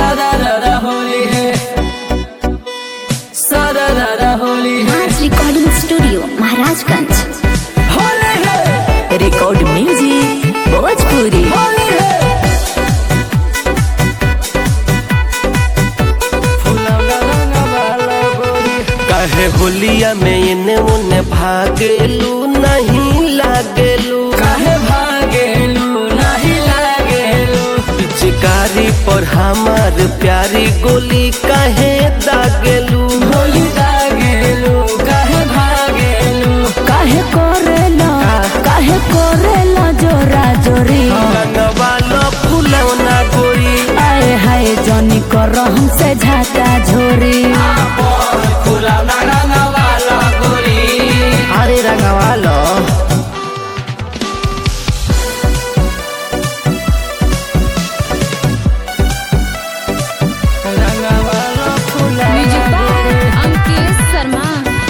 सारा रारा होली है सारा रारा होली है राज रिकॉर्डिंग स्टूडियो महाराजगंज होली है रिकॉर्ड म्यूजिक भोजपुरी होली है फुलौना रंगवाला गोरी काहे होलिया में इने उने भागेलू नहीं लागेलू काहे भागेलू नहीं लागेलू पिचकारी पर हमार प्यारी गोली काहे दागेलू होली दागेलू काहे भागेलू काहे करेला काहे करेला जोरा जोरी रंगवाला फुलौना गोरी आए हाय जनी कर हमसे झाका झोरी फुलौना रंगवाला गोरी अरे रंगवाला रंगवाला फुलौना अंकित शर्मा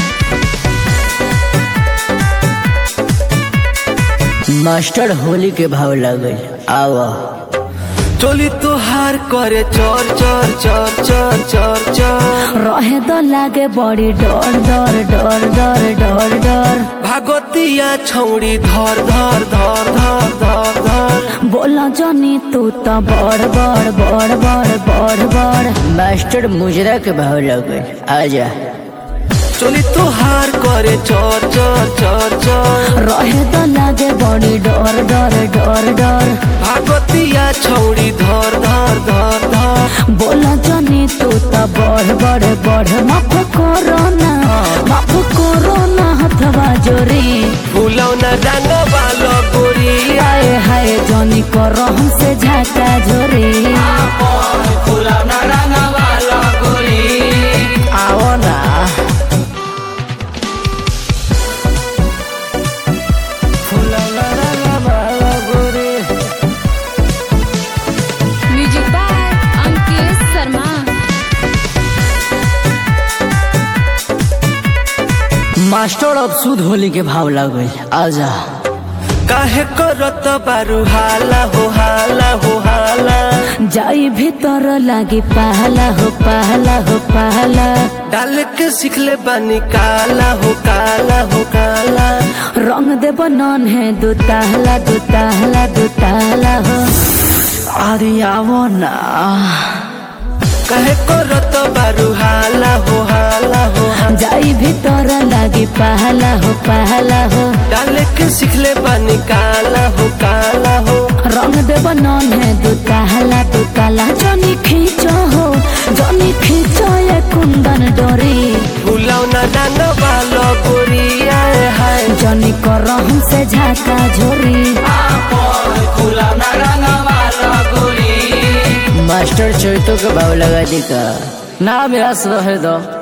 मास्टर होली के भाव लगल आवा चोली तुहार करे चोर चोर चोर चोर चोर चोर रहे तो लागे बड़ी डर डर डर डर डर डर भागवतिया छौड़ी धर धर धर धर धर धर बोला जनी तू तो बड़ बड़ बड़ बड़ बड़ बड़ मास्टर मुजरा के भाव लगल आजा चोली तुहार करे चोर चोर चोर चोर रहे तो लागे बड़ी डर डर डर डर भागवतिया छौड़ी धर धर धर धर बोला जनी तू तो बड़ बड़ बड़ माफ करो ना माफ करो ना हथवा जोरी फुलौना रंग वालो गोरी हाय हाय जनी करो हमसे झाका झोरी फुलौना रंगवाला गोरी आओ ना फुलौना रंगवाला गोरी music by Ankit Sharma master अब सुध होली के भाव लगल आजा काहे करत बारू हाला हो हाला हो हाला जाई भीतर लागी पहला हो पहला हो पहला डाल के सिखले बानी काला हो काला हो काला रंग दे बनन है दो ताहला दो ताहला दो ताहला हो अरे आओ ना काहे करत बारू हाला हो हाला हो हाला। जाई भीतर लागी पहला हो पहला हो डाल के सिखले बानी काला हो काला हो रंग दे बनन है दो ताहला दो ताला जनी खींचो हो जनी खींचो ये कुंदन डोरी फुलौना डांग वालो गोरी आए हाय जनी कर हमसे झाका झोरी फुलौना रंगवाला गोरी मास्टर चोइतो के भाव लगा दी का ना मेरा रहे दो